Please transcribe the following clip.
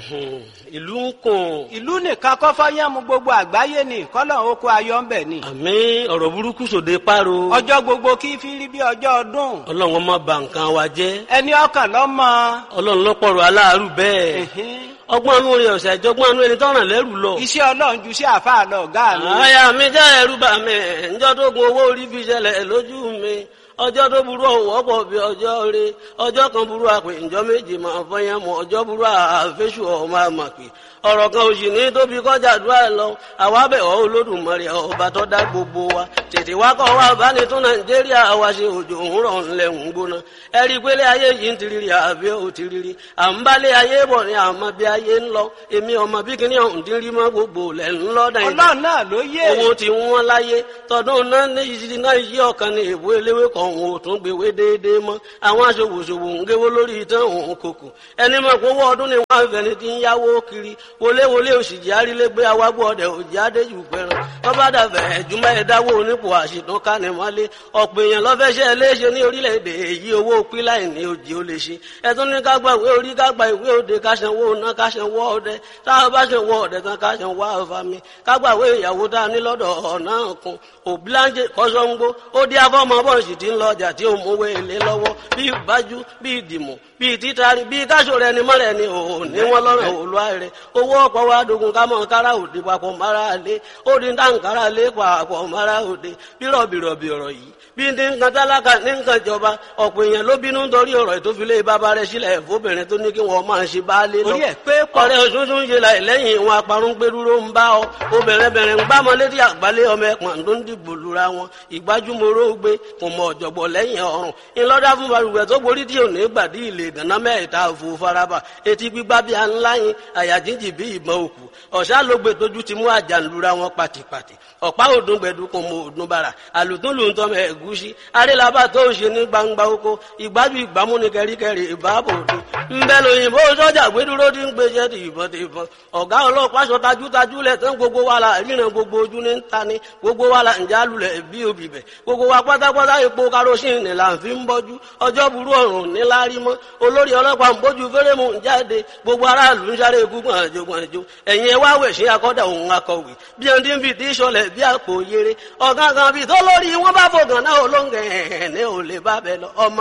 ìlú ń kùn. ìlú nìkan kọ́ fọ́yánmu gbogbo àgbáyé ni kọ́lọ̀ oko ayọ̀ ń bẹ̀ ni. àmì ọ̀rọ̀ burúkú sòde páro. ọjọ́ gbogbo kí fi rí bí ọjọ́ ọdún. ọlọ́run ọmọ bà nǹkan wa jẹ́. ẹni ọkàn lọ́mọ. ọlọ́run lọ́pọ̀rọ̀ aláàárù bẹ́ẹ̀. ọgbọ́n anú rẹ̀ ọ̀sẹ̀ àjọgbọ́n anú ẹni tọ́ràn lẹ́rù lọ. iṣẹ́ ọlọ́run ju sí àfáà lọ ọ̀gá mi. àyà mi jẹ́ ẹ̀rù bà mí ǹjọ́ tó gun owó orí fi ṣẹlẹ̀ lójú mi ọjọ́ tó burú ọ̀wọ́ pọ̀ bí ọjọ́ rẹ ọjọ́ kan burú àpè ǹjọ́ méje máa fọyín mọ́ ọjọ́ burú àfẹ́sù ọmọ àmàpè ọ̀rọ̀ kan òsì ní tóbi kọjá àdúrà lọ àwa bẹ̀ ọ́ olódùmarè ọba tó dá gbogbo wa tètè wá kọ́ wa bá ní tún nàìjíríà wa ṣe òjò òwúrọ̀ ńlẹ̀ ń gbóná ẹ rí i pé lé ayé yìí ń tiriri àbí ò tiriri à ń bá lé ayé bọ̀ ní àmọ́ bí ayé ń lọ èmi ọmọ bí kíní ọ̀hún ti rí mọ́ gbogbo lẹ̀ ń lọ nàìjíríà ọlọ́run náà ló yé. owó ti wọ́n láyé tọdún náà ní ìṣirí náà yí ọ̀kan ní èbó eléwé kan òun ò tún gbèwé déédéé mọ́ àwọn aṣòwòṣòwò ń géwó lórí ìtàn òun kòkò ẹni mọ̀ pé owó ọdún ni wọ́n á fẹ́ni ti ń yáwó kiri wọléwọlé òṣìjì arílégbé awágbó ọdẹ òjì adéjù pẹran lọ́ba dàbẹ̀ ẹ̀júmọ́ ẹ̀dáwó onípò àṣìtàn kánimọ́lé ọ̀pọ̀ èèyàn lọ́fẹ́ṣẹ́ léṣe ní orílẹ̀-èdè èyí owó píláì ní òjì ó lè ṣe ẹ̀tún ní ká gba ìwé orí ká gba ìwé òde ká sanwó ná ká sanwó ọdẹ tá a bá sanwó ọdẹ tán ká sanwó àfàmì ká gba ìwé ìyàwó tá a ní lọ́dọ̀ ọ̀nà kan òbíláńjẹ kọ́sọ́ngbó ó dí afọ́mọ bọ́ọ̀sì tí ń lọ ọjà tí ó mówó èlé lọ́wọ́ bí ìbájú bí ìdìmọ̀ bí títari bí káṣọ rẹ ni mọ́rẹ̀ ni ò ní wọ́n lọ́rùn òlúwa rẹ̀ owó ọ̀pọ̀ wa dogun ká mọ̀ kára òde papọ̀ mara lé ó di dáǹkárá lé papọ̀ mara òde bí rọ̀bìrọ̀bì ọ̀rọ̀ yìí bí ní nǹkan tálákà ní nǹkan ìjọba ọ̀pọ̀ èèyàn ló bínú nítorí ọ̀rọ̀ ìtòfilé bàbá rẹ̀ sílẹ̀ fóbìnrin tó ní kí wọ́n máa ṣe baálé lọ. orí ẹ̀ pé pọ̀. ọ̀rẹ́ òṣùṣù ń ṣe láì lẹ́yìn ìwọn aparun gbẹdúró ń bá ọ obìnrin bẹ̀rẹ̀ ń bá ọmọ létí àgbálẹ̀ ọmọ ẹ̀pọ̀n tó ń dìbò lura wọn ìgbájúmọ́rọ́ gbé kò mọ ọ̀jọ̀gbọ̀ lẹ́yìn ọ̀run ńlọ́dá fún balùwẹ̀ tó borí tí ò ní gbàdí ilé ìdáná mẹ́ta òfò faraba etí gbígbá bí aláyin àyà jíjì bí ìbọn òkú ọ̀sá ló gbé tójú ti mú àjànlura wọn pàtìpàtì ọ̀pá òdùn gbẹ̀dú kò mọ òdùn bàrà àlùtún lù ń tọ́ mọ ẹ̀gúsí arélabà tó ń ṣe ní gbangba oko ìgbájú ìgbámú ní kẹríkẹrí ìbáàbò òde ńbẹ lóyìnbó sọ́jà gbẹdúró ti ń gbéṣẹ́ ti ìbọn ti ìbọn ọ̀gá ọlọ́pàá sọ tajútajú lẹ̀ tán gbogbo wa la ríran gbogbo ojú ní ta ni gbogbo wa la ń jálulẹ̀ bí obì bẹ̀ gbogbo wa pátápátá epo karosín ni là ń fi ń bọ́jú ọjọ́ burú ọ̀run níláárí mọ́ olórí ọlọ́pàá ń bójú fẹ́rẹ́mù ń jáde gbogbo aráàlú ń sáré gúngbọ̀n àjò gbọ̀njò ẹ̀yìn ẹ̀ wá wẹ̀ sí akọ́dà òun akọ̀wé bí ẹni tí ń fi tí sọlẹ̀ bí àpò yere ọ̀gángan bíi tó lórí wọn bá fògàn náà olóńgẹ̀ ẹ̀ ní ò lè bá bẹ lọ ọmọ